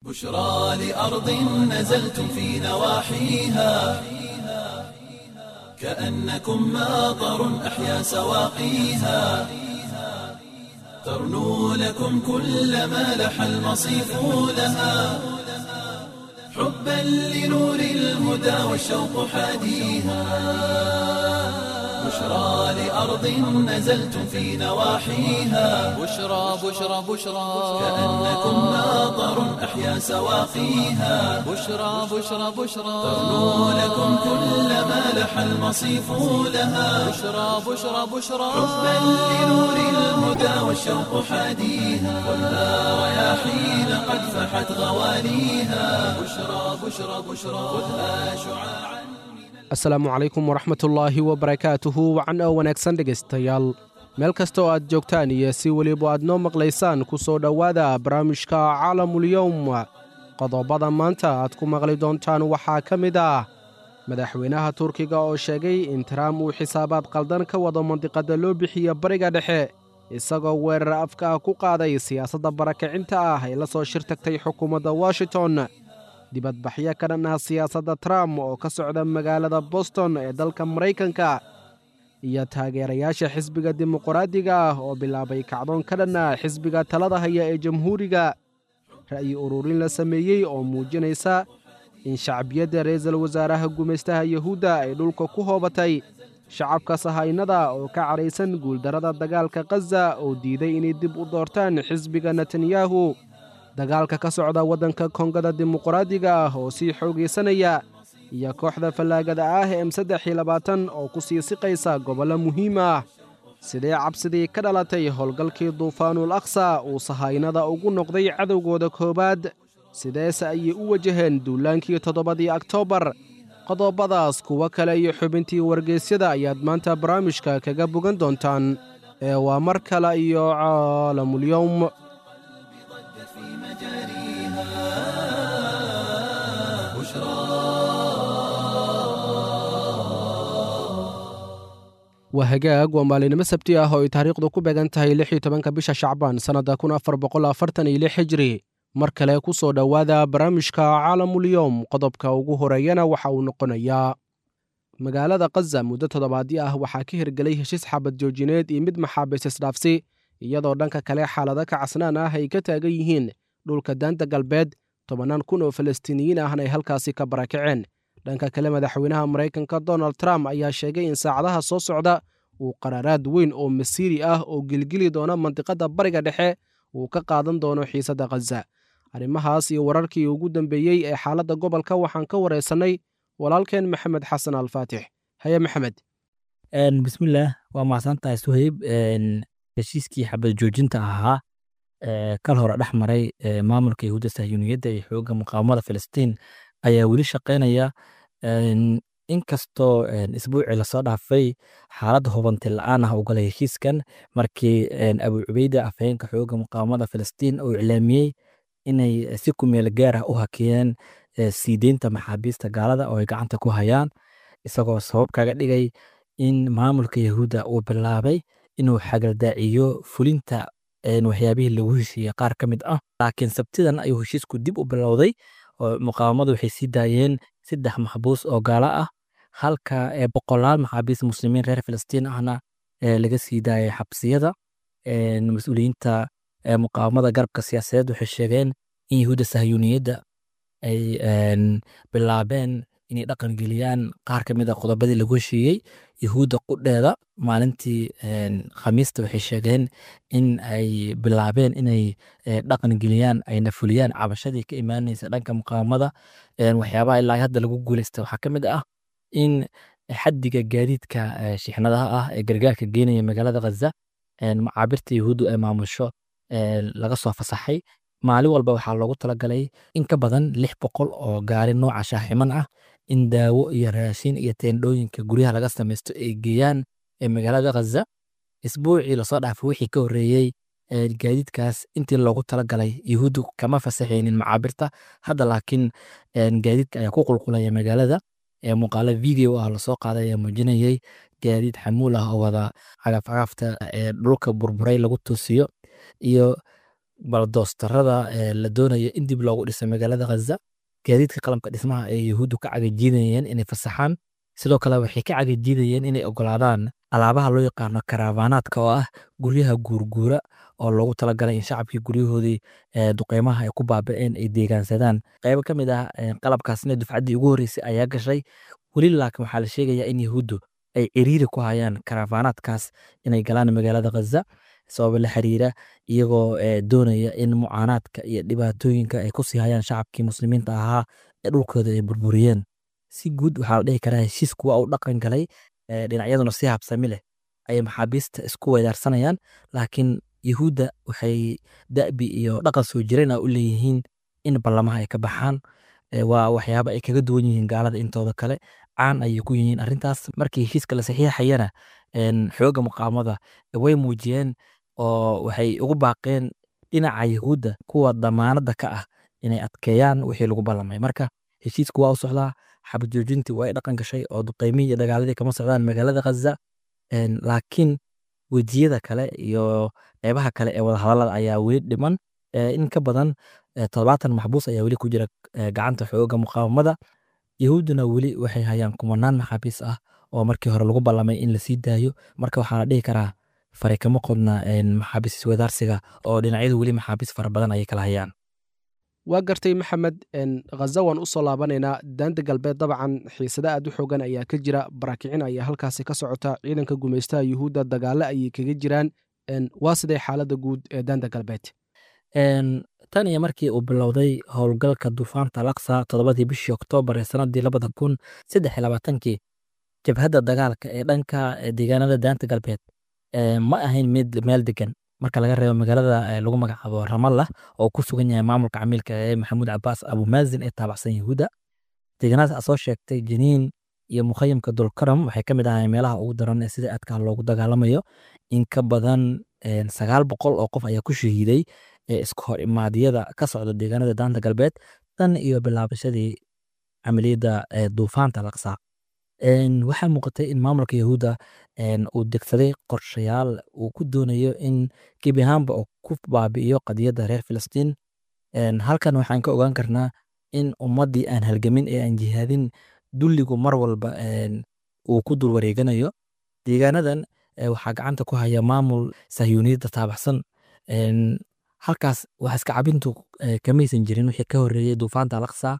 بشرى لأرض نزلتم في نواحيها كأنكم ماطر أحيا سواقيها ترنو لكم كل ما لح المصيف لها حبا لنور الهدى والشوق حاديها بشرى لأرض نزلتم في نواحيها بشرى بشرى بشرى كأنكم ماطر أحيا سواقيها بشرى بشرى بشرى ترنو لكم كل ما لح المصيف لها بشرى بشرى بشرى حبا لنور الهدى والشوق حاديها خذها رياحين قد فحت غواليها بشرى بشرى بشرى خذها شعاعا asalaamu calaykum waraxmatullaahi wabarakaatuhu wacan oo wanaagsan dhegaystayaal meel kasta oo aad joogtaan iyo si weliba aad noo maqlaysaan ku soo dhowaada barnaamijka caalamulyowm qodobada maanta aad ku maqli doontaan waxaa ka mid ah madaxweynaha turkiga oo sheegay in taraam uu xisaabaad qaldan ka wado mandiqadda loo bixiya bariga dhexe isagoo weerar afka ah ku qaaday siyaasadda barakacinta ah ee la soo shir tagtay xukuumadda washington dibadbaxyo ka dhan ah siyaasadda trump oo ka socda magaalada boston ee dalka maraykanka iyo taageerayaasha xisbiga dimuqraadiga ah oo bilaabay kacdoon ka dhan ah xisbiga talada haya ee jamhuuriga ra'yi ururin la sameeyey oo muujinaysa in shacbiyadda ra'iisul wasaaraha gumaystaha yuhuudda ay dhulka ku hoobatay shacabka sahaynada oo ka cadhaysan guuldarrada dagaalka khaza oo diiday inay dib u doortaan xisbiga netanyahu dagaalka ka socda waddanka kongada dimuqraadiga ah oo sii xoogaysanaya iyo kooxda fallaagada ah m saddex iyo labaatan oo ku sii siqaysa gobollo muhiim ah sidee cabsidii ka dhalatay howlgalkii duufaanul aksa uu sahaynada ugu noqday cadowgooda koowaad sideese ayay u wajaheen duulaankii toddobadii oktoobar qodobadaas kuwo kale iyo xubintii wargeysyada ayaad maanta barnaamijka kaga bogan doontaan ee waa mar kale iyo caalamulyowm في مجاريها بشرى waa hagaag waa maalinimo sabti ah oo ay taariikhdu ku beegan tahay lix iyo tobanka bisha shacbaan sannadda kun afar boqol afartan iyo lix hijri mar kale ku soo dhowaada barnaamijka caalamulyowm qodobka ugu horeeyana waxa uu noqonayaa magaalada khaza muddo toddobaadyo ah waxaa ka hirgelay heshiis xabad joojineed iyo mid maxaabiis isdhaafsi iyadoo dhanka kale xaalado ka casnaan ah ay ka taagan yihiin dhulka daanta galbeed tobannaan kun oo falastiiniyiin ahna ay halkaasi ka barakaceen dhanka kale madaxweynaha maraykanka donald trump ayaa sheegay in saacadaha soo socda uu qaraaraad weyn oo masiiri ah oo gelgeli doona mandiqadda bariga dhexe uu ka qaadan doono xiisadda khaza arrimahaas iyo wararkii ugu dambeeyey ee xaaladda gobolka waxaan ka wareysannay walaalkeen maxamed xasan alfaatix haye maxamed bismillaah waa mahadsantahay suhayb heshiiskii xabad joojinta ahaa ee kal hore dhex maray ee maamulka yahuudda sahyuuniyadda iyo xoogga muqaawamada filistiin ayaa weli shaqaynaya inkastoo isbuucii lasoo dhaafay xaalad hubanti la-aan ah ugala heshiiskan markii abu cubeyda afhayeenka xoogga muqaawamada filistiin uu iclaamiyey inay si kumeel gaar ah u hakiyeen sii deynta maxaabiista gaalada oo ay gacanta ku hayaan isagoo sabab kaga dhigay in maamulka yahuudda uu bilaabay inuu xagaldaaciyo fulinta waxyaabihii lagu heshiiyey qaar ka mid ah laakiin sabtidan ayuu heshiisku dib u bilowday oo muqaawamadu waxay sii daayeen saddex maxbuus oo gaalo ah halka boqolaal maxaabiis muslimiin reer filistiin ahna laga sii daayay xabsiyada mas-uuliyiinta muqaawamada garabka siyaasadeed waxay sheegeen in yahuudda sahyuuniyadda ay bilaabeen inay dhaqan geliyaan qaar ka mid a qodobadii lagu heshiiyey yahuudda qudheeda maalintii khamiista waxay sheegeen in ay bilaabeen inay dhaqan geliyaan ayna fuliyaan cabashadii ka imaanaysa dhanka muqaawamada waxyaabaha ilaa hadda lagu guuleysta waxaa ka mid ah in xaddiga gaadiidka shixnadaha ah ee gargaarka geenaya magaalada khaza macaabirta yahuuddu ay maamusho laga soo fasaxay maalin walba waxaa loogu talagalay in ka badan lix boqol oo gaari nooca shaaximan ah in daawo iyo raashin iyo teendhooyinka guryaha laga samaysto ay geeyaan magaalada khaza isbuucii lasoo dhaafay wixii ka horreeyey gaadiidkaas intii loogu talagalay yahuuddu kama fasaxaynin macaabirta hadda laakiin gaadiidka ayaa ku qulqulaya magaalada muuqaalo video ah lasoo qaaday ayaa muujinayay gaadiid xamuul ah oo wada cagaf cagafta ee dhulka burburay lagu toosiyo iyo baldoostarada ee la doonayo in dib loogu dhiso magaalada ghaza gaadiidka qalamka dhismaha ee yuhuuddu ka cagajiidayeen inay fasaxaan sidoo kale waxay ka cagajiidayeen inay ogolaadaan alaabaha loo yaqaano karaavaanaadka oo ah guryaha guurguura oo loogu talagalay in shacabkii guryahoodii duqeymaha ay ku baaba'een ay deegaansadaan qaybo ka mid ah qalabkaasna dufcaddii ugu horreysay ayaa gashay weli laakiin waxaa la sheegayaa in yuhuuddu ay ciriiri ku hayaan karaavaanaadkaas inay galaan magaalada ghaza sababa la xiriira iyagoo doonaya in mucaanaadka iyo dhibaatooyinka ay kusii hayaan shacabkii muslimiinta ahaa ee dhulkooda ay burburiyeen si guud waxaa la dhihi karaa heshiisku waa uu dhaqan galay dhinacyaduna si habsami leh ayay maxaabiista isku weydaarsanayaan laakiin yuhuudda waxay da'bi iyo dhaqan soo jireen u leeyihiin in ballamaha ay ka baxaan waa waxyaaba ay kaga duwan yihiin gaalada intooda kale caan ayay ku yihiin arrintaas markii heshiiska la saxiixayana xooga muqaamada way muujiyeen oo waxay ugu baaqeen dhinaca yuhuudda kuwa damaanadda ka ah inay adkeeyaan wixii lagu ballamay marka heshiisku waa u socdaa xabad joojintii waa ay dhaqan gashay oo duqeymihii iyo dagaaladii kama socdaan magaalada ghaza laakiin wejiyada kale iyo qeybaha kale ee wadahadallada ayaa weli dhiman in ka badan toddobaatan maxbuus ayaa weli ku jira gacanta xooga muqaawamada yahuudduna weli waxay hayaan kumanaan maxaabiis ah oo markii hore lagu ballamay in lasii daayo marka waxaa la dhihi karaa fari kama qodna maxaabiis iswadaarsiga oo dhinacyadu weli maxaabiis fara badan ayay kala hayaan waa gartay maxamed khaza waan u soo laabanaynaa daanta galbeed dabcan xiisada aad u xoogan ayaa ka jira barakicin ayaa halkaasi ka socota ciidanka gumaystaha yuhuudda dagaale ayay kaga jiraan waa sidee xaaladda guud ee daanta galbeed tan iyo markii uu bilowday howlgalka duufaanta laksa toddobadii bishii oktoobar ee sanadii labada kun saddex iyo labaatankii jabhadda dagaalka ee dhanka deegaanada daanta galbeed ma ahayn mid meel degan marka laga reebo magaalada lagu magacaabo ramallah oo ku sugan yahay maamulka camiilka ee maxamuud cabaas abumaazin ee taabacsan yahuudda deegaanadaas aa soo sheegtay janiin iyo mukhayamka dulkaram waxay ka mid ahayn meelaha ugu daran ee sida aadka loogu dagaalamayo in ka badan sagaal boqol oo qof ayaa ku shahiiday isku hor imaadyada ka socda deegaanada daanta galbeed tan iyo bilaabashadii camaliyadda duufaanta laqsa waxaa muuqatay in maamulka yahuudda uu degsaday qorshayaal uu ku doonayo in gebi ahaanba uu ku baabi'iyo qadiyadda reer filistiin halkan waxaan ka ogaan karnaa in ummaddii aan halgamin ee aan jihaadin dulligu mar walba uu ku dul wareeganayo deegaanadan waxaa gacanta ku haya maamul sahyuuniyadda taabaxsan halkaas wax iska cabintu kamaysan jirin wixii ka horreeyey duufaanta alaqsa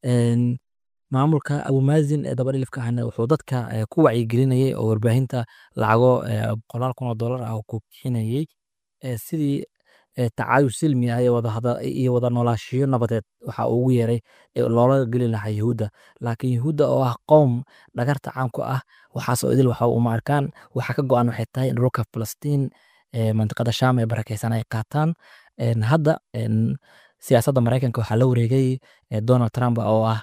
maamulka abumaazin ee dabadhilifka ahna wuxuu dadka ku wacyigelinayay oo warbaahinta lacago boqolaal kun oo dollar ah ku bixinayay sidii tacaayush silmi ah iyo wada noolaashiyo nabadeed waxa uu ugu yeeray loola geli lahaa yahuudda laakiin yahuudda oo ah qowm dhagarta caamku ah waxaasoo idil waxa uma arkaan waxa ka go-an waxay tahay in dhulka falastiin mantiqada shaam ee barakeysan ay qaataan hadda siyaasadda maraykanka waxaa la wareegay donald trump oo ah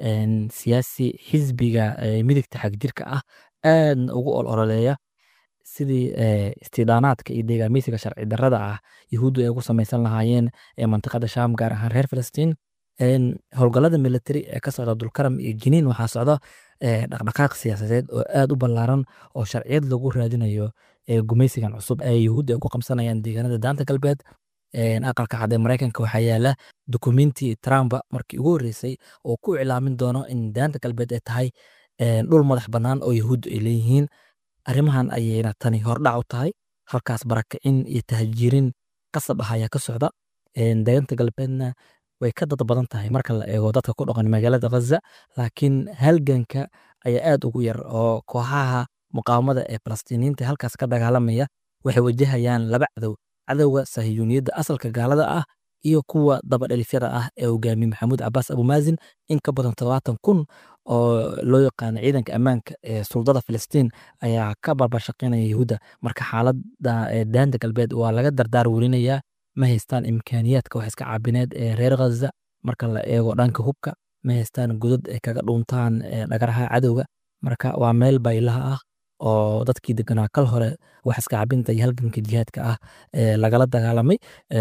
siyaasi xisbiga midigta xagjirka ah aadna ugu ololeeya sidii istidaanaadka iyo deegaameysiga sharci darrada ah yahuuddu ay ugu samaysan lahaayeen ee mantiqada shaam gaar ahaan reer filistiin howlgallada military ee ka socda dulkaram iyo jiniin waxaa socda dhaqdhaqaaq siyaasadeed oo aad u ballaaran oo sharciyad lagu raadinayo gumaysigan cusub ee yahuudda ay ku qabsanayaan deegaanada daanta galbeed aqalka cad ee maraykanka waxaa yaala dukumenti trump markii ugu horreysay oo ku iclaamin doono in daanta galbeed ay tahay dhul madax bannaan oo yahuuddu ay leeyihiin arrimahan ayayna tani hordhac u tahay halkaas barakicin iyo tahjiirin qasab ah ayaa ka socda daanta galbeedna way ka dad badan tahay marka la eego dadka ku dhaqan magaalada ghaza laakiin halganka ayaa aad ugu yar oo kooxaha muqaawamada ee falastiiniyiinta halkaas ka dagaalamaya waxay wajahayaan laba cadow cadowga sahiyuuniyadda asalka gaalada ah iyo kuwa dabadhelifyada ah ee hogaamiye maxamuud cabaas abumaazin in ka badan todobaatan kun oo loo yaqaano ciidanka ammaanka ee suldada filistiin ayaa ka barbashaqeynaya yahuudda marka xaaladda daanta galbeed waa laga dardaar welinayaa ma haystaan imkaaniyaadka wax iska caabineed ee reer ghaza marka la eego dhanka hubka ma haystaan godad ay kaga dhuuntaan dhagaraha cadowga marka waa meel baylaha ah oo dadkii deganaa kal hore wax iska cabinta iyo halganka jihaadka ah lagala dagaalamay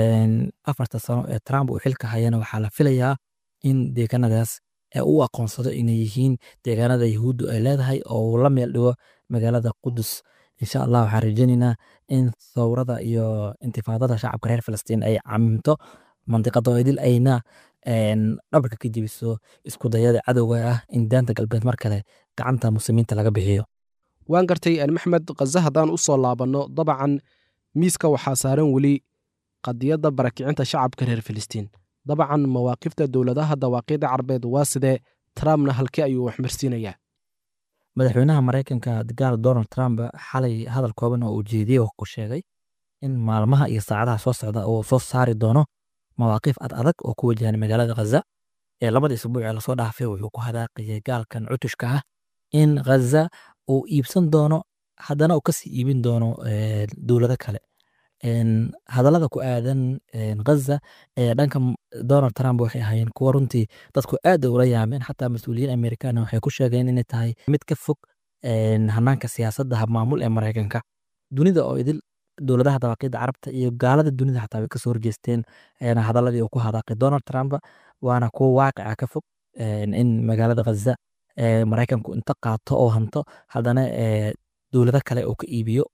afarta sano ee trump uu xilka hayana waxaa la filayaa in deegaanadaas u aqoonsado inay yihiin deegaanada yahuuddu ay leedahay oo uu la meel dhigo magaalada qudus insha allah waxaan rajeynaynaa in thawrada iyo intifaadada shacabka reer falastiin ay camimto mandiqada oo idil ayna dhabarka ka jebiso isku dayada cadowga ah in daanta galbeed mar kale gacanta muslimiinta laga bixiyo waan gartay maxmed khaza haddaan u soo laabanno dabcan miiska waxaa saaran weli qadiyadda barakicinta shacabka reer filistiin dabcan mawaaqifta dowladaha dawaaqiida carbeed waa sidee trumpna halkee ayuu waxmarsiinayaa madaxweynaha maraykanka dagaal donald trump xalay hadal kooban oo uu jeediyey oo ku sheegay in maalmaha iyo saacadaha soo socda uu soo saari doono mawaaqiif ad adag oo ku wajahan magaalada khaza ee labada isbuuc ee lasoo dhaafay wuxuu ku hadaaqayay gaalkan cutushka ah in khaza uu iibsan doono haddana uu kasii iibin doono dowlado kale hadallada ku aadan khaza ee dhanka donald trump waxay ahaayeen kuwa runtii dadku aad ula yaameen xataa mas-uuliyiin amerikaana waxay ku sheegeen inay tahay mid ka fog hanaanka siyaasadda habmaamul ee maraykanka dunida oo idil dowladaha dawaaqida carabta iyo gaalada dunida xataa way kasoo horjeesteen hadaladii uu ku hadaaqay donald trump waana kuwa waaqica ka fog in magaalada khaza maraykanku inta qaato oo hanto haddana dowlado kale uu ka iibiyo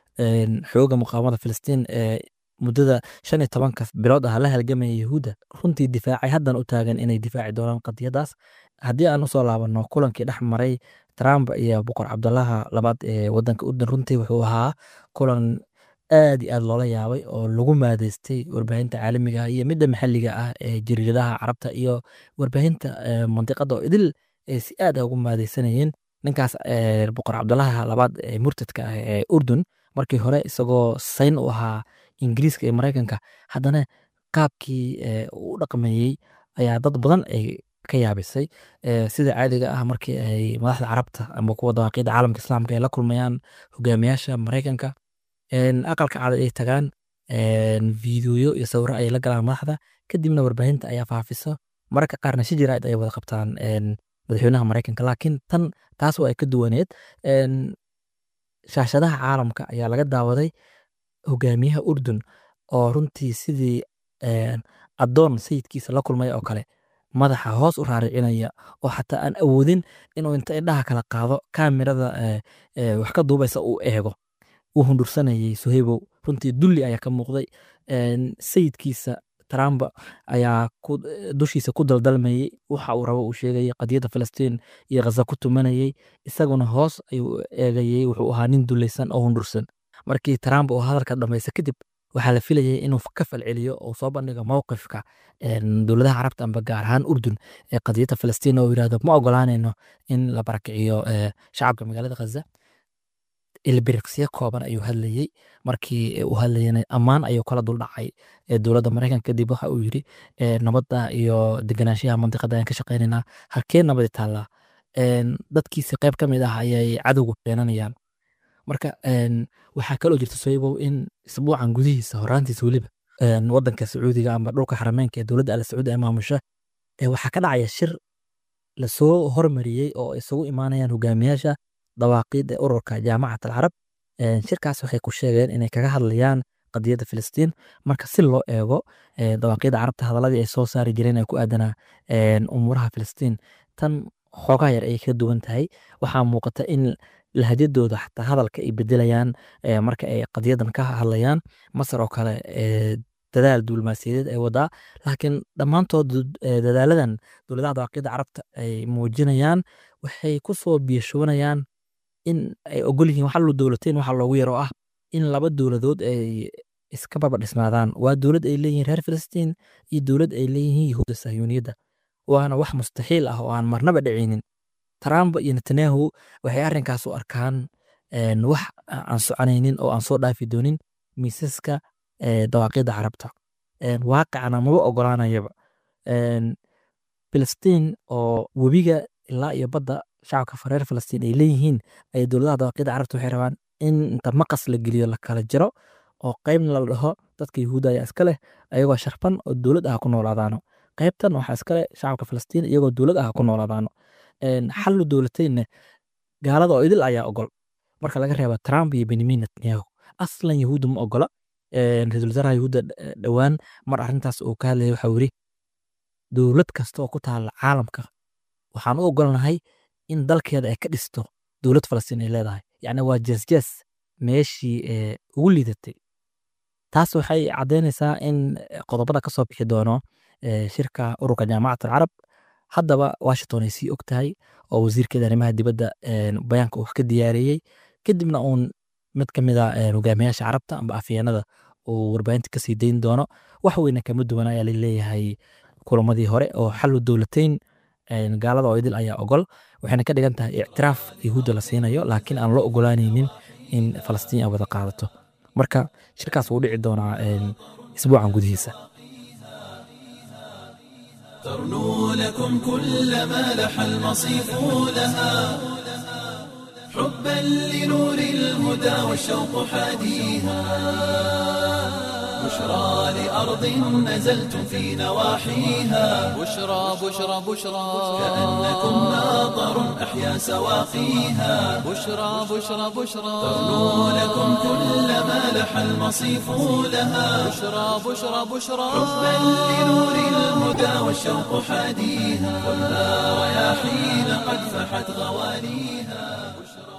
xooga muqaawamada filistiin ee muddada shan iyo tobanka bilood ah la halgamaya yahuudda runtii difaacay haddan u taagan inay difaaci doonaan qadiyadaas haddii aan usoo laabanno kulankii dhex maray trump iyo boqor cabdulaha labaad ee wadanka urdun runtii wuxuu ahaa kulan aad iyo aad loola yaabay oo lagu maadeystay warbaahinta caalamiga ah iyo midda maxalliga ah ee jariiradaha carabta iyo warbaahinta mandiqada oo idil ay si aad ugu maadeysanayeen ninkaas boqor cabdulaha labaad ee murtadka ah ee urdun markii hore isagoo sayn u ahaa ingiriiska iyo maraykanka haddana qaabkii u dhaqmeeyey ayaa dad badan ay ka yaabisay sida caadiga ah markii ay madaxda carabta ama kuwa dawaaqida caalamka islaamka ay la kulmayaan hogaamiyaasha maraykanka aqalka cad ay tagaan fiidiyo iyo sawiro ay la galaan madaxda kadibna warbaahinta ayaa faafiso mararka qaarna si jiraa'id ay wada qabtaan madaxweynaha maraykanka laakiin tan taas waa ay ka duwaneed shaashadaha caalamka ayaa laga daawaday hogaamiyaha urdun oo runtii sidii addoon sayidkiisa la kulmay oo kale madaxa hoos u raaricinaya oo xataa aan awoodin inuu inta indhaha kala qaado kaamirada wax ka duubaysa uu eego uu hundursanayay suhaybow runtii dulli ayaa ka muuqday sayidkiisa trump ayaa dushiisa ku daldalmayey waxa uu rabo uu sheegayay qadiyadda filistiin iyo khaza ku tumanayey isaguna hoos ayuu eegayey wuxuu ahaa nin dulaysan oo hundursan markii trump uu hadalka dhamaysta kadib waxaa la filayay inuu ka falceliyo oo soo bandhigo mowqifka dowladaha carabta amba gaar ahaan urdun ee qadiyadda filistiin oo yirahdo ma ogolaanayno in la barakiciyo shacabka magaalada khaza ilbiriqsiyo kooban ayuu hadlayey markii uu hadlayana ammaan ayuu kala duldhacay dowladda maraykanka kadib waxa uu yiri nabadda iyo deganaanshaha mandiqada ayaan ka shaqaynaynaa halkee nabadi taallaa dadkiisi qayb ka mid ah ayay cadowga keenanayaan marka waxaa kaloo jirta soybow in isbuucan gudihiisa horaantiisa weliba wadanka sacuudiga ama dhulka xarameynka ee dowladda al sacuudi ee maamusha waxaa ka dhacaya shir lasoo hormariyey oo isugu imaanayaan hogaamiyaasha dawaaqiida ururka jaamacat alcarab shirkaas waxay ku sheegeen inay kaga hadlayaan qadiyadda filistiin marka si loo eego dawaaqiida carabta hadaladii ay soo saari jireen ee ku aadanaa umuuraha filistiin tan xoogaa yar ayay ka duwan tahay waxaa muuqata in lahajadooda xataa hadalka ay bedelayaan marka ay qadiyadan ka hadlayaan masar oo kale dadaal duulmaasiyadeed ay wadaa laakiin dhammaantood dadaaladan dowladaha dawaaqiida carabta ay muujinayaan waxay ku soo biyashubanayaan in ay ogol yihiin waxa lu dowlateen waxa loogu yaro ah in laba dowladood ay iska baba dhismaadaan waa dowlad ay leeyihiin reer filistiin iyo dowlad ay leeyihiin yahuudda sahyuuniyadda waana wax mustaxiil ah oo aan marnaba dhicinin trump iyo netanyahu waxay arrinkaas u arkaan wax aan soconaynin oo aan soo dhaafi doonin miisaska dawaaqiida carabta waaqicana maba ogolaanayaba filistiin oo webiga ilaa iyo badda shacabka reer filistiin ay leeyihiin ay dowladaha dawaaqiida carabta waxay rabaan in inta maqas la geliyo la kala jiro oo qaybna la dhaho dadka yahuudda ayaa iska leh ayagoo sharfan oo dowlad ah ku noolaadaano qaybtan waxaa iska leh shacabka filistiin iyagoo dowlad ah ku noolaadaano xallu dowlateynna gaalada oo idil ayaa ogol marka laga reeba trump iyo benyamin netanyahu aslan yahuudda ma ogola ra-iisul wasaaraha yahuudda dhowaan mar arrintaas uu ka hadlayay waxaa yiri dowlad kasta oo ku taala caalamka waxaan u ogolnahay in dalkeeda ay ka dhisto dowlad falastiin ay leedahay yacni waa jeesjees meeshii ugu liidatay taas waxay caddaynaysaa in qodobada ka soo bixi doono shirka ururka jaamacat alcarab haddaba washington ay sii og tahay oo wasiirkeeda arrimaha dibadda bayaanka uu ka diyaariyey kadibna uun mid ka mid a hogaamiyaasha carabta amba afyeenada uu warbaahinta kasii dayn doono wax weyna kama duwan ayaa laleeyahay kulamadii hore oo xalu dowlateyn gaalada oo idil ayaa ogol waxayna ka dhigan tahay ictiraaf yahuudda la siinayo laakiin aan loo ogolaanaynin in falastiin ay wada qaadato marka shirkaas wuu dhici doonaa isbuucan gudihiisa ترنو لكم كل ما لح المصيف لها حبا لنور الهدى والشوق حاديها بشرى لأرض نزلتم في نواحيها بشرى بشرى بشرى كأنكم ناظر أحيا سواقيها بشرى بشرى بشرى ترنو لكم كل ما لح المصيف لها بشرى بشرى بشرى حبا لنور الهدى والشوق حاديها ولا رياحين قد فحت غواليها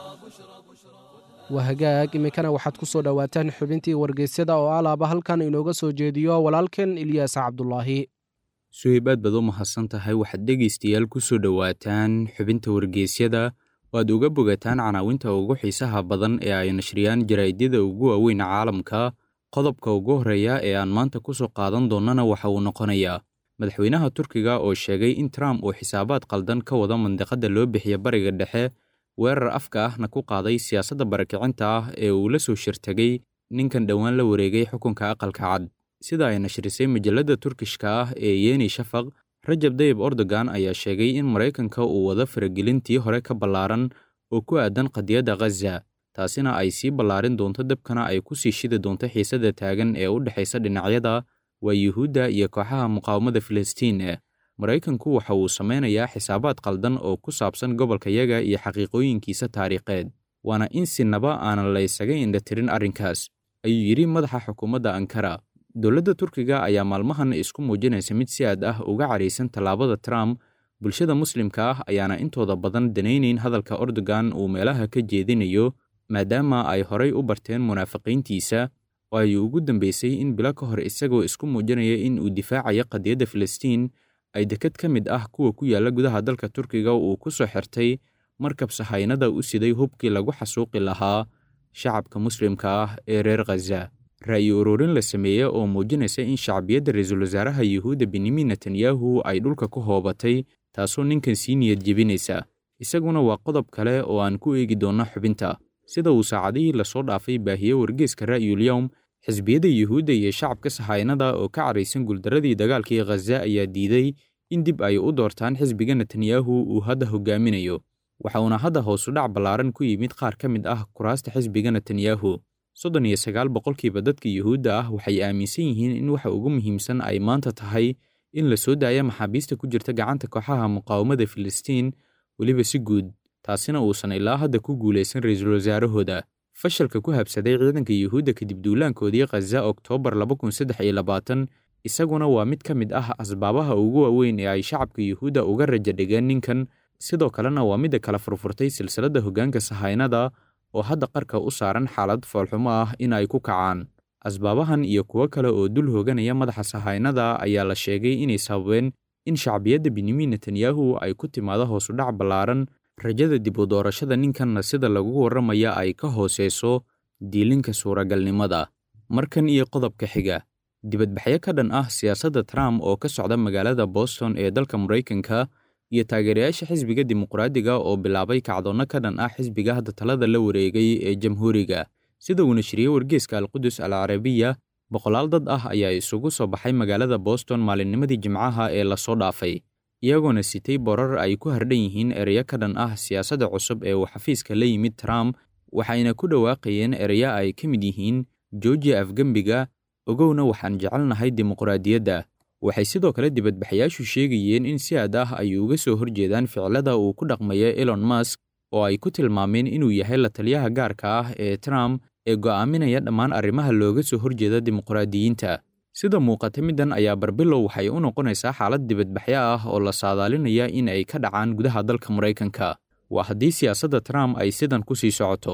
waa hagaag iminkana waxaad ku soo dhowaataan xubintii wargeysyada oo alaaba halkan inooga soo jeediyo walaalkan ilyaas cabdulaahi suhayb aad baad u mahadsan tahay waxaad dhegaystayaal ku soo dhowaataan xubinta wargeysyada oo aad uga bogataan canaawinta ugu xiisaha badan ee ay nashriyaan jaraa'idyada ugu waaweyn caalamka qodobka ugu horreeya ee aan maanta ku soo qaadan doonnana waxa uu noqonayaa madaxweynaha turkiga oo sheegay in trump uu xisaabaad qaldan ka wada mandiqadda loo bixiya bariga dhexe weerar afka ahna ku qaaday siyaasadda barakicinta ah ee uu la soo shirtagay ninkan dhowaan la wareegay xukunka aqalka cad sida ay nashrisay majalladda turkishka ah ee yeni shafaq rajab dayib erdogan ayaa sheegay in maraykanka uu wada faragelintii hore ka ballaaran oo ku aadan qadiyadda khaza taasina ay sii ballaarin doonto dabkana ay ku sii shidi doonto xiisadda taagan ee u dhexaysa dhinacyada waa yuhuudda iyo kooxaha muqaawamada filistiin maraykanku waxa uu samaynayaa xisaabaad qaldan oo ku saabsan gobolka yaga iyo xaqiiqooyinkiisa taariikheed waana in sinaba aanan la ysaga indhatirin arrinkaas ayuu yidhi madaxa xukuumadda ankara dowladda turkiga ayaa maalmahan isku muujinaysa mid si aad ah uga caraysan tallaabada trump bulshada muslimka ah ayaana intooda badan danaynayn hadalka erdogan uu meelaha ka jeedinayo maadaama ay horay u barteen munaafiqiintiisa oo ay ugu dambaysay in bilo ka hor isagoo isku muujinaya in uu difaacayo qadiyadda filistiin ay dekad ka mid ah kuwa ku yaalla gudaha dalka turkiga uu ku soo xirtay markab sahaynada u siday hubkii lagu xasuuqi lahaa shacabka muslimka ah ee reer khaza ra'yi ururin la sameeye oo muujinaysa in shacbiyadda ra-iisul wasaaraha yuhuudda benyamin netanyahu ay dhulka ku hoobatay taasoo ninkan sii niyad jebinaysa isaguna waa qodob kale oo aan ku eegi doonno xubinta sida uu saacadihii lasoo dhaafay baahiye wargeeska ra'yulyowm xisbiyadda yuhuudda iyo shacabka sahaynada oo ka caraysan guuldaradii dagaalkii khaza ayaa diiday in dib ay u doortaan xisbiga netanyahu uu hadda hogaaminayo waxa uuna hadda hoosu dhac ballaaran ku yimid qaar ka mid ah kuraasta xisbiga netanyahu soddon iyo sagaal boqolkiiba dadka yuhuudda ah waxay aaminsan yihiin in waxa ugu muhiimsan ay maanta tahay in la soo daaya maxaabiista ku jirta gacanta kooxaha muqaawamada filistiin weliba si guud taasina uusan ilaa hadda ku guulaysan ra-iisul wasaarahooda fashalka ku habsaday ciidanka yuhuudda kadib duulaankoodii khaza oktoobar isaguna waa mid ka mid ah asbaabaha ugu waaweyn ee ay shacabka yuhuudda uga raja dhigeen ninkan sidoo kalena waa midda kala furfurtay silsiladda hoggaanka sahaynada oo hadda qarka u saaran xaalad foolxumo ah in ay ku kacaan asbaabahan iyo kuwo kale oo dul hooganaya madaxa sahaynada ayaa la sheegay inay sababeen in shacbiyadda benyamin netanyahu ay ku timaado hoosudhac ballaaran rajada dib u doorashada ninkanna sida lagu warramaya ay ka hooseyso diilinka suuragalnimada markan iyo qodobka xiga dibadbaxyo ka dhan ah siyaasadda trump oo ka socda magaalada boston ee dalka maraykanka iyo taageerayaasha xisbiga dimuqraadiga oo bilaabay kacdoonno ka dhan ah xisbiga hadda talada la wareegay ee jamhuuriga sida uu nashriyey wargeeska alqudus al carabiya boqolaal dad ah ayaa isugu soo baxay magaalada boston maalinnimadii jimcaha ee lasoo dhaafay iyagoona sitay borar ay ku hardhan yihiin ereyo ka dhan ah siyaasadda cusub ee uu xafiiska la yimid trump waxayna ku dhawaaqayeen ereyo ay ka mid yihiin georgia afgembiga ogowna waxaan jecelnahay dimuqraadiyadda waxay sidoo kale dibadbaxayaashu sheegayeen in si aad ah ay uga soo horjeedaan ficilada uu ku dhaqmaya elon musk oo ay ku tilmaameen inuu yahay la taliyaha gaarka ah ee trump ee go'aaminaya dhammaan arrimaha looga soo horjeeda dimuqraadiyiinta sida muuqata middan ayaa barbilow waxay u noqonaysaa xaalad dibadbaxyo ah oo la saadaalinaya in ay ka dhacaan gudaha dalka maraykanka waa haddii siyaasadda trump ay sidan ku sii socoto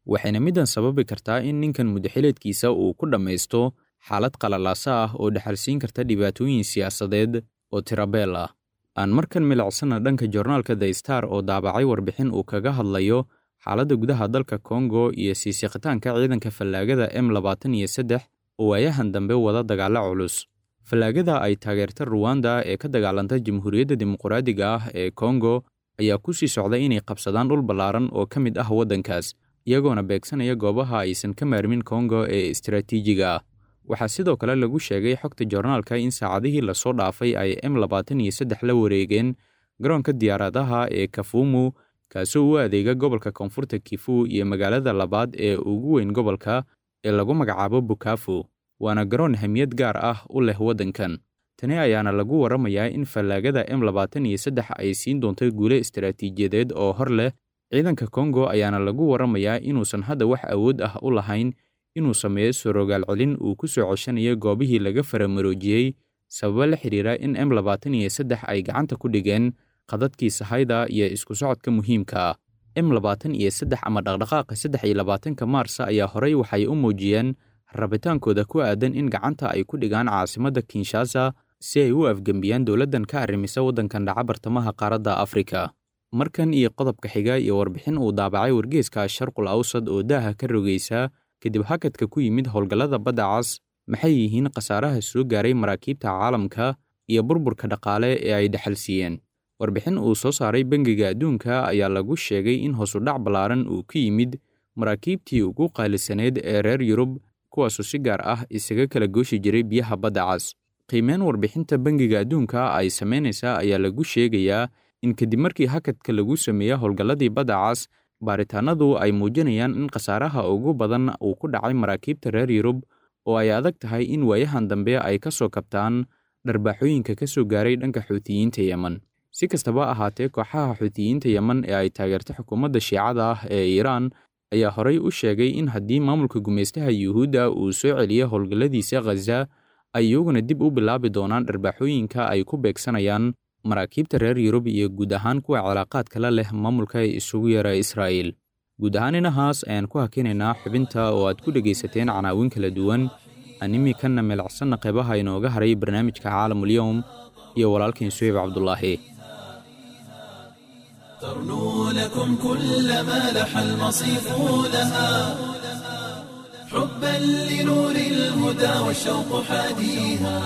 waxayna middan sababi kartaa in ninkan mudaxileedkiisa uu ku dhammaysto xaalad qalalaasa ah oo dhexalsiin karta dhibaatooyin siyaasadeed oo tirabeel ah aan markan milicsana dhanka joornaalka the star oo daabacay warbixin uu kaga hadlayo xaaladda gudaha dalka kongo iyo siisiqitaanka ciidanka fallaagada m labaatan iyo saddex oo waayahan dambe wada dagaalo culus fallaagada ay taageerta ruwanda ee ka dagaalanta jamhuuriyadda dimuqraadiga ah ee kongo ayaa ku sii socda inay qabsadaan dhul ballaaran oo ka mid ah waddankaas iyagoona beegsanaya goobaha aysan ka maarmin kongo ee istaraatiijiga ah waxaa sidoo kale lagu sheegay xogta joornaalka in saacadihii lasoo dhaafay ay m labaatan iyo saddex la wareegeen garoonka diyaaradaha ee kafumu kaasoo u adeega gobolka koonfurta kifu iyo magaalada labaad ee ugu weyn gobolka ee lagu magacaabo bukafu waana garoon hamiyad gaar ah u leh waddankan tani ayaana lagu warramayaa in fallaagada m labaatan iyo saddex ay siin doonto guule istaraatiijiyadeed oo hor leh ciidanka kongo ayaana lagu warramayaa inuusan hadda wax awood ah u lahayn inuu sameeyo sorogaal celin uu ku soo coshanayo goobihii laga faramaroojiyey sababo la xidhiira in m labaatan iyo saddex ay gacanta ku dhigeen qadadkii sahayda iyo isku socodka muhiimka ah m labaatan iyo saddex ama dhaqdhaqaaqa saddex iyo labaatanka maarsa ayaa horey waxay u muujiyeen rabitaankooda ku aadan in gacanta ay ku dhigaan caasimadda kinshasa si ay u afgembiyaan dowladdan ka arrimisa waddankan dhaca bartamaha qaaradda afrika markan iyo qodobka xiga iyo warbixin uu daabacay wargeeska sharqul awsad oo daaha ka rogaysa kadib hakadka ku yimid howlgallada badda cas maxay yihiin khasaaraha soo gaaray maraakiibta caalamka iyo burburka dhaqaale ee ay dhexalsiiyeen warbixin uu soo saaray bangiga adduunka ayaa lagu sheegay in hoosudhac ballaaran uu ka yimid maraakiibtii ugu qaalisaneyd ee reer yurub kuwaasoo si gaar ah isaga kala gooshi jiray biyaha badda cas qiimeyn warbixinta bangiga adduunka ay samaynaysaa ayaa lagu sheegayaa in kadib markii hakadka lagu sameeya howlgalladii badda cas baaritaanadu ay muujinayaan in khasaaraha ugu badan uu ku dhacay maraakiibta reer yurub oo ay adag tahay in waayahan dambe ay ka soo kabtaan dharbaaxooyinka ka soo gaaray dhanka xuutiyiinta yemen si kastaba ahaatee kooxaha xuutiyiinta yemen ee ay taageerta xukuumadda shiicada ah ee iiraan ayaa horey u sheegay in haddii maamulka gumaystaha yuhuudda uu soo celiyo howlgalladiisa khaza ay iyaguna dib u bilaabi doonaan dharbaaxooyinka ay ku beegsanayaan maraakiibta reer yurub iyo guud ahaan kuwa cilaaqaadka la leh maamulka isugu yara israa'iil guud ahaan inahaas ayaan ku hakinaynaa xubinta oo aad ku dhegaysateen canaawin kala duwan aan imikanna meelacsanna qeybaha inooga haray barnaamijka caalamulyowm iyo walaalkeen suheyb cabdulaahi ترنو لكم كل ما لح المصيف لها حبا لنور الهدى والشوق حاديها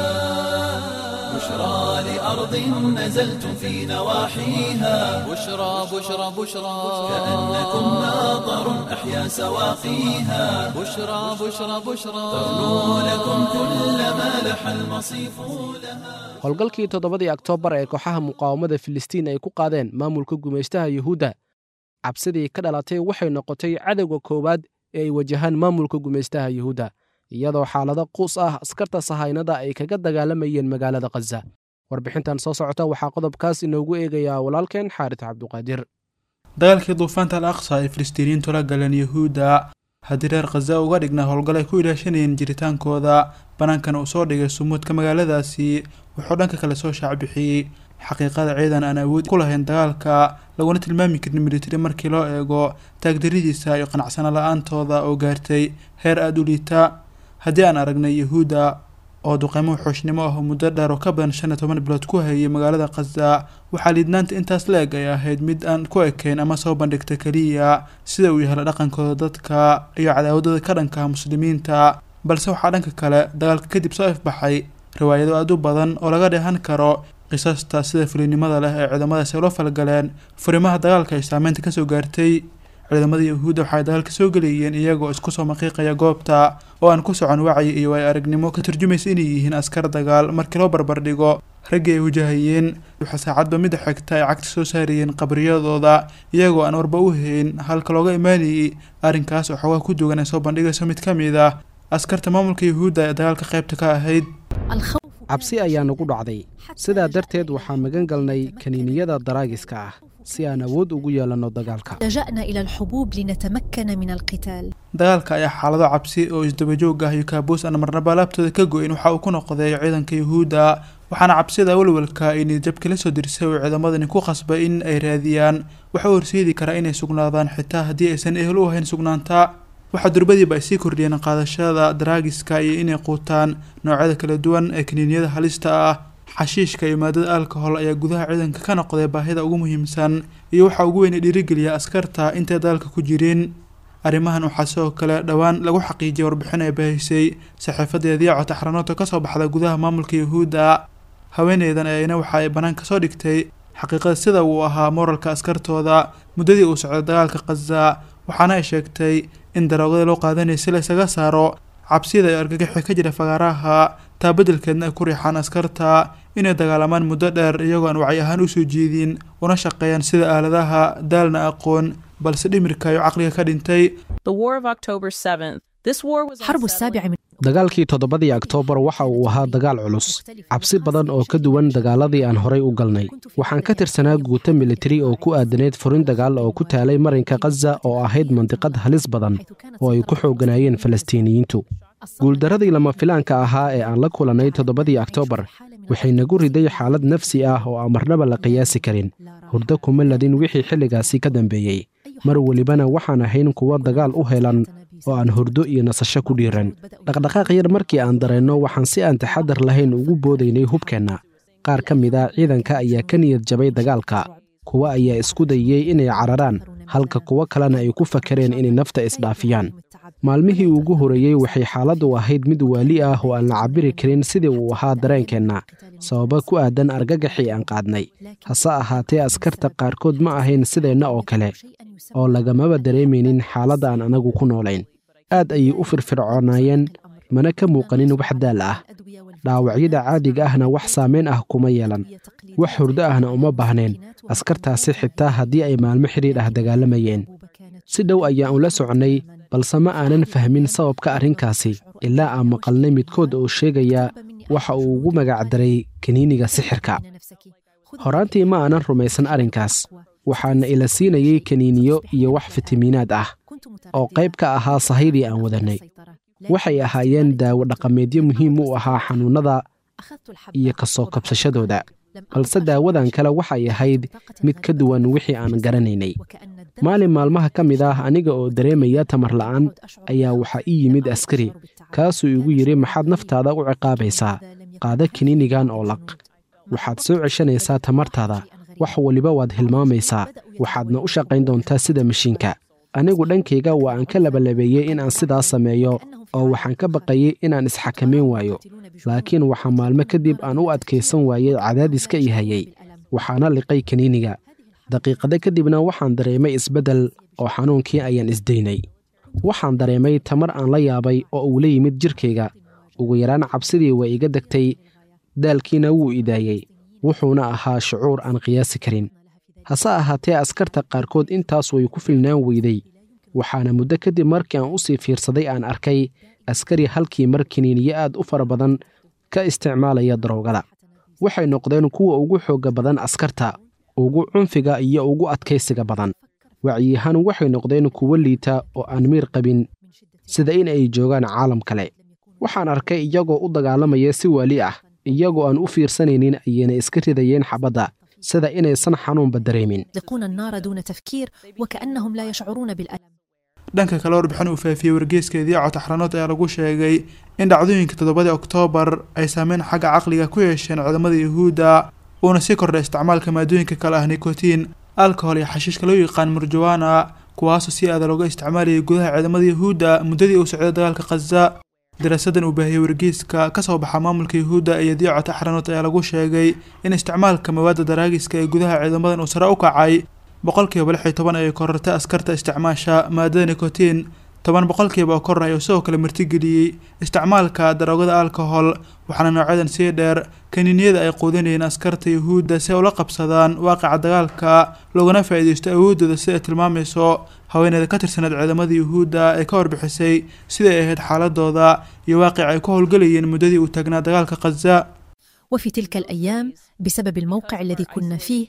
بشرى لأرض نزلتم في نواحيها بشرى بشرى بشرى كأنكم ماطر أحيا سواقيها بشرى بشرى بشرى ترنو لكم كل ما لح المصيف لها howlgalkii toddobadii oktoobar ee kooxaha muqaawamada filistiin ay ku qaadeen maamulka gumaystaha yuhuudda cabsidii ka dhalatay waxay noqotay cadowga koowaad ee ay wajahaan maamulka gumaystaha yuhuudda iyadoo xaalado quus ah askarta sahaynada ay kaga dagaalamayeen magaalada khaza warbixintan soo socota waxaa qodobkaas inoogu eegayaa walaalkeen xaarit cabduqaadir dagaalkii duufaanta al aqsa ay filistiiniyiintu la galeen yuhuudda haddii reer khaza uga dhigna howlgal ay ku ilaashanayeen jiritaankooda bannaankana uu soo dhigay sumuudka magaaladaasi wuxuu dhanka kale soo shaacbixiyey xaqiiqada ciidan aan awood ku lahayn dagaalka laguna tilmaami karin militari markii loo eego taagdaridiisa iyo qanacsano la-aantooda oo gaartay heer aada u liita haddii aan aragnay yuhuudda oo duqeymo xooshnimo ah oo muddo dheer oo ka badan shan iyo toban bilood ku hayay magaalada khaza waxaa liidnaanta intaas la eg ay ahayd mid aan ku ekayn ama soo bandhigta keliya sida uu yahay dhaqankooda dadka iyo cadaawadooda ka dhanka muslimiinta balse waxaa dhanka kale dagaalka kadib soo ifbaxay riwaayado aada u badan oo laga dheehan karo qisaasta sida fulinimada leh ee ciidamadaasi ula falgaleen furimaha dagaalka ay saameynta kasoo gaartay ciidamada yuhuudda waxay dagaalka soo gelayeen iyagoo isku soo maqiiqaya goobta oo aan ku socon wacyi iyo ay aragnimo ka turjumaysa inay yihiin askar dagaal markii loo barbardhigo raggii ay wajahayeen waxaa saacadba mida xigta ay cagta soo saarayeen qabriyadooda iyagoo aan warba u hayn halka looga imaanayay arrinkaas oo xoogaa ku dugan ay soo bandhigayso mid ka mid ah askarta maamulka yuhuudda ee dagaalka qaybta ka ahayd cabsi ayaa nagu dhacday sidaa darteed waxaa magan galnay kaniiniyada daraagiska ah si aan awood ugu yeelanno dagaalka لجأنا إلى الحبوب لنتمكن من القتال dagaalka ayaa xaalado cabsi oo isdabajoog ah iyo kaabuus aan marnaba laabtooda ka go-in waxa uu ku noqday ciidanka yuhuudda waxaana cabsida walwalka ay niyadjabka la soo dirsay oo ciidamadani ku qasbay in ay raadiyaan waxa u horseedi karaa inay sugnaadaan xitaa haddii aysan ehel u ahayn sugnaanta waxaa durbadiiba ay sii kordhiyeen qaadashada daraagiska iyo inay quutaan noocyada kala duwan ee kaniiniyada halista ah xashiishka iyo maadada alcohol ayaa gudaha ciidanka ka noqday baahida ugu muhiimsan iyo waxaa ugu weyn ee dhiirigeliya askarta intay dagaalka ku jirin arrimahan waxaa sidoo kale dhowaan lagu xaqiijiyay warbixin ay bahisay saxiifadeed yaaco taxranoodka kasoo baxda gudaha maamulka yuhuudda haweeneydan ayna waxa ay banaanka soo dhigtay xaqiiqada sida uu ahaa moralka askartooda muddadii uu socday dagaalka khaza waxaana ay sheegtay in daroogada loo qaadanaya si la isaga saaro cabsida iyo argagaxi ka jira fagaaraha taa beddelkeedna ay ku riixaan askarta inay dagaalamaan muddo dheer iyagoo aan wacyi ahaan usoo jeedin una shaqeeyaan sida aaladaha daalna aqoon balse dhimirka iyo caqliga ka dhintay The War of October 7th. This war was حرب السابع من dagaalkii toddobadii oktoobar waxa uu ahaa dagaal culus cabsi badan oo ka duwan dagaaladii aan horay u galnay waxaan ka tirsanaa guuto militari oo ku aadaneyd furin dagaal oo ku taalay marinka khaza oo ahayd mandiqad halis badan oo ay ku xoogganaayeen falastiiniyiintu guuldaradii lama filaanka ahaa ee aan la kulannay toddobadii oktoobar waxay nagu riday xaalad nafsi ah oo aan marnaba la qiyaasi karin hurdo kuma ladin wixii xilligaasi ka dambeeyey mar welibana waxaan ahayn kuwo dagaal u helan oo aan hurdo iyo nasasho ku dhiiran dhaqdhaqaaq yar markii aan dareenno waxaan si aan taxadar lahayn ugu boodaynay hubkeenna qaar ka mid a ciidanka ayaa ka niyad jabay dagaalka kuwa ayaa isku dayey inay cararaan halka kuwo kalena ay ku fakareen inay nafta isdhaafiyaan maalmihii ugu horreeyey waxay xaaladdu ahayd mid waali ah oo aan la cabiri karin sidii uu ahaa dareenkeenna sababa ku aadan argagaxii aan qaadnay hase ahaatee askarta qaarkood ma ahayn sideenna oo kale oo lagamaba dareemaynin xaaladda aan anagu ku noolayn aad ayay u firfircoonaayeen mana ka muuqanin wax daal ah dhaawacyada caadiga ahna wax saamayn ah kuma yeelan wax hurdo ahna uma baahneen askartaasi xitaa haddii ay maalmo xidhiidh ah dagaalamayeen si dhow ayaan ula soconnay balse ma aanan fahmin sababka arrinkaasi ilaa aan maqalnay midkood oo sheegaya waxa uu ugu magacdaray kaniiniga sixirka horaantii ma aanan rumaysan arrinkaas waxaana ila siinayey kaniiniyo iyo wax fitamiinaad ah oo qayb ka ahaa sahaydii aan wadannay waxay ahaayeen daawo dhaqameedyo muhiim u ahaa xanuunnada iyo ka soo kabsashadooda balse daawadan kale waxay ahayd mid ka duwan wixii aan garanaynay maalin maalmaha ka mid ah aniga oo dareemaya tamar la'aan ayaa waxaa ii yimid askari kaasuu igu yidhi maxaad naftaada u ciqaabaysaa qaada kiniinigan oo laq waxaad soo ceshanaysaa tamartaada wax waliba waad hilmaamaysaa waxaadna u shaqayn doontaa sida mashiinka anigu dhankayga waa aan ka labalabeeyey in aan sidaas sameeyo oo waxaan ka baqayey inaan isxakamayn waayo laakiin waxaa maalmo kadib aan u adkaysan waayey cadaadiska i hayay waxaana liqay kaniiniga daqiiqado kadibna waxaan dareemay isbeddel oo xanuunkii ayaan isdaynay waxaan dareemay tamar aan la yaabay oo uu la yimid jirkayga ugu yaraan cabsidii waa iga degtay daalkiina wuu idaayey wuxuuna ahaa shucuur aan qiyaasi karin hase ahaatee askarta qaarkood intaas way ku filnaan weyday waxaana muddo kadib markii aan u sii fiirsaday aan arkay askari halkii mar kiniiniyo aad u fara badan ka isticmaalaya daroogada waxay noqdeen kuwa ugu xoogga badan askarta ugu cunfiga iyo ugu adkaysiga badan wacyiyahaan waxay noqdeen kuwo liita oo aan miir qabin sida in ay joogaan caalam kale waxaan arkay iyagoo u dagaalamaya si waali ah iyagoo aan u fiirsanaynin ayayna iska ridayeen xabadda sida inaysan xanuunba dareemin يطلقون النار دون تفكير وكأنهم لا يشعرون بالألم dhanka kale warbixin uu faafiyey wargeyskeedii cotaxranood ayaa lagu sheegay in dhacdooyinka toddobadii oktoobar ay saameyn xagga caqliga ku yeesheen ciidamada yuhuudda uuna sii kordhay isticmaalka maadooyinka kale ah nikotiin alcohol iyo xashiishka loo yaqaan murjawana kuwaasoo si aada looga isticmaalayay gudaha ciidamada yuhuudda muddadii uu socday dagaalka khaza daraasadan uu baahiyey wargeyska ka soo baxa maamulka yuhuudda iyo diico taxranood ayaa lagu sheegay in isticmaalka mawaadda daraagiska ee gudaha ciidamadan uu sare u kacay boqolkiiba lix iyo toban ayay korortay askarta isticmaasha maadada nikotiin toban boqolkiiba oo koraya oo sidoo kale martigeliyey isticmaalka daroogada alcohol waxaana noocyadan sii dheer kaniiniyada ay quudinayeen askarta yuhuudda si ay ula qabsadaan waaqica dagaalka loogana faa'iidaysto awooddooda si ay tilmaamayso haweeneyda ka tirsaneed ciidamada yuhuudda ee ka warbixisay siday ahayd xaaladooda iyo waaqic ay ku howlgelayeen muddadii uu taagnaa dagaalka khaza وفي تلك الأيام بسبب الموقع الذي كنا فيه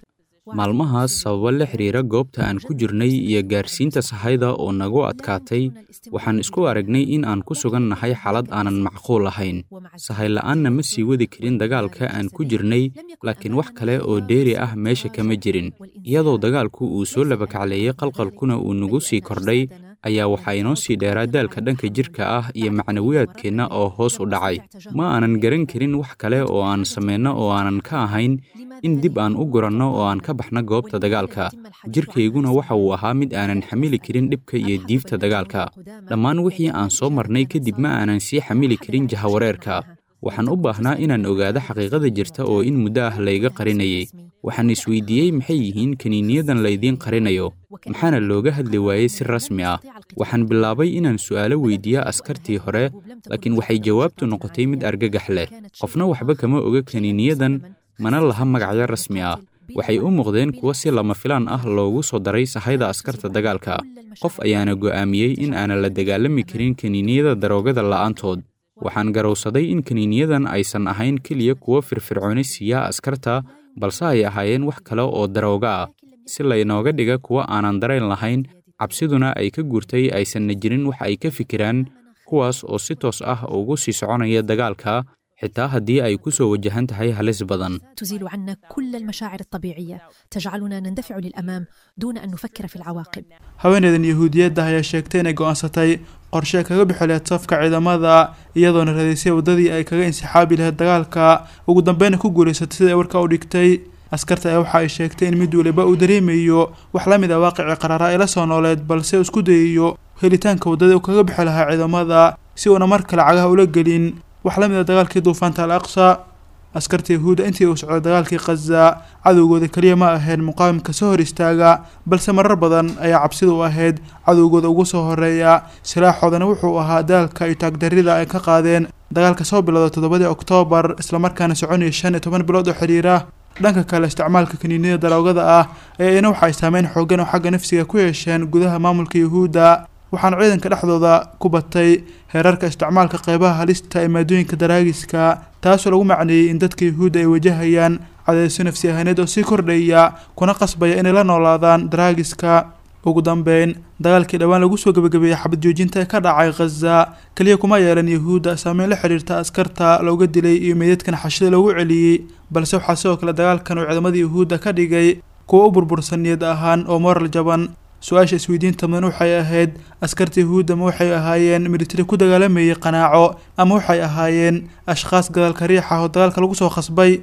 maalmahaas sababo la xiriira goobta aan ku jirnay iyo gaarsiinta sahayda oo nagu adkaatay waxaan isku aragnay in aan ku sugan nahay xaalad aanan macquul ahayn sahay la'aanna ma sii wadi karin dagaalka aan ku jirnay laakiin wax kale oo dheeri ah meesha kama jirin iyadoo dagaalku uu soo labakacleeyey qalqalkuna uu nagu sii kordhay ayaa waxaa inoo sii dheeraa daalka dhanka jirka ah iyo macnawiyaadkeenna oo hoos u dhacay ma aanan garan karin wax kale oo aan samayno oo aanan ka ahayn in dib aan u guranno oo aan ka baxno goobta dagaalka jirkayguna waxa uu ahaa mid aanan xamili karin dhibka iyo diifta dagaalka dhammaan wixii aan soo marnay kadib ma aanan sii xamili karin jahawareerka waxaan u baahnaa inaan ogaado xaqiiqada jirta oo in muddo ah layga qarinayay waxaan isweydiiyey maxay yihiin kiniiniyadan laydiin qarinayo maxaana looga hadli waayey si rasmi ah waxaan bilaabay inaan su'aalo weydiiya askartii hore laakiin waxay jawaabtu noqotay mid argagax leh qofna waxba kama oga kiniiniyadan mana laha magacyo rasmi ah waxay u muuqdeen kuwo si lama filaan ah loogu soo daray sahayda askarta dagaalka qof ayaana go'aamiyey in aanan la dagaalami karin kiniiniyada daroogada la'aantood waxaan garowsaday in kiniiniyadan aysan ahayn keliya kuwo firfircooni siiya askarta balse ay ahaayeen wax kale oo darooga ah si laynooga dhiga kuwo aanan darayn lahayn cabsiduna ay ka guurtay aysanna jirin wax ay ka fikiraan kuwaas oo si toos ah ugu sii soconaya dagaalka xitaa haddii ay ku soo wajahan tahay halis badan تزيل عنا كل المشاعر الطبيعية تجعلنا نندفع للأمام دون أن نفكر في العواقب haweeneydan yahuudiyadda ayaa sheegtay inay go'aansatay qorshe kaga bixi lahayd safka ciidamada iyadoona raadaysay waddadii ay kaga insixaabi lahayd dagaalka ugu dambeyna ku guulaysatay sida ay warka u dhigtay askarta ayaa waxa ay sheegtay in mid waliba uu dareemayo wax la mid a waaqicii qaraaraa ay la soo nooleed balse uu isku dayayo helitaanka waddadii uu kaga bixi lahaa ciidamada si uuna mar kale cagaha ula gelin wax la mid a dagaalkii duufaanta al aqsa askarta yahuudda intii uu socday dagaalkii khaza cadowgooda keliya ma ahayn muqaawimka soo hor istaaga balse marar badan ayaa cabsida u ahayd cadowgooda ugu soo horeeya silaaxoodana wuxuu ahaa daalka iyo taagdarrida ay ka qaadeen dagaalka soo bilowda toddobadii oktoobar islamarkaana soconaya shan iyo toban bilood oo xidhiira dhanka kale isticmaalka kaniiniyada daroogada ah ayaa ina waxay saameyn xoogan oo xagga nafsiga ku yeesheen gudaha maamulka yahuudda waxaana ciidanka dhexdooda ku batay heerarka isticmaalka qeybaha halista ee maadooyinka daraagiska taasoo lagu macneeyey in dadka yahuudda ay wajahayaan cadeyso nafsi ahaaneed oo sii kordhaya kuna qasbaya inay la noolaadaan daraagiska ugu dambeyn dagaalkii dhowaan lagu soo gebagabeeyey xabad joojinta ee ka dhacay khaza keliya kuma yeelan yahuudda saameyn la xidhiirta askarta looga dilay iyo meydadkan xashida loogu celiyey balse waxaa sidoo kale dagaalkan uu ciidamada yahuudda ka dhigay kuwa u burbursan niyad ahaan oo moral jaban su-aasha isweydiinta mudan waxay ahayd askarta yahuudda ma waxay ahaayeen militari ku dagaalamayay qanaaco ama waxay ahaayeen ashkhaas gadaalka riixa oo dagaalka lagu soo khasbay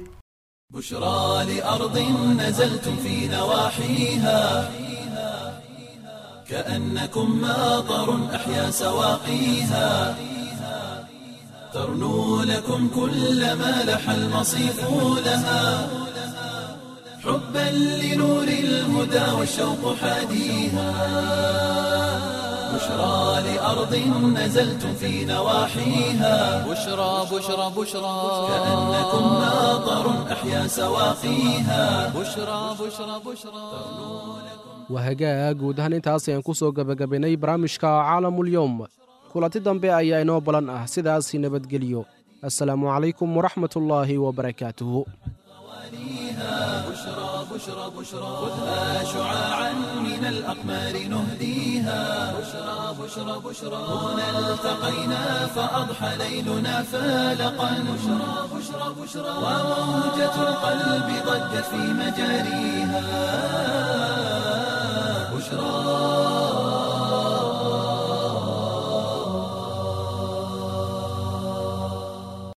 بشرى لأرض نزلتم في نواحيها كأنكم ماطر أحيا سواقيها ترنو لكم كل ما لح المصيف لها حبا لنور الهدى والشوق حاديها بشرى لأرض نزلتم في نواحيها بشرى بشرى بشرى كأنكم ماطر أحيا سواقيها بشرى بشرى بشرى waa hagaag guud ahaan intaas ayaan ku soo gebagabaynay barnaamijka caalamul-yowm kulanti dambe ayaa inoo balan ah sidaasi nabadgelyo assalaamu calaykum waraxmatullaahi wabarakaatuhu خذها شعاعا من الأقمار نهديها بشرى بشرى بشرى هنا التقينا فأضحى ليلنا فالقا بشرى بشرى بشرى وموجة القلب ضجت في مجاريها بشرى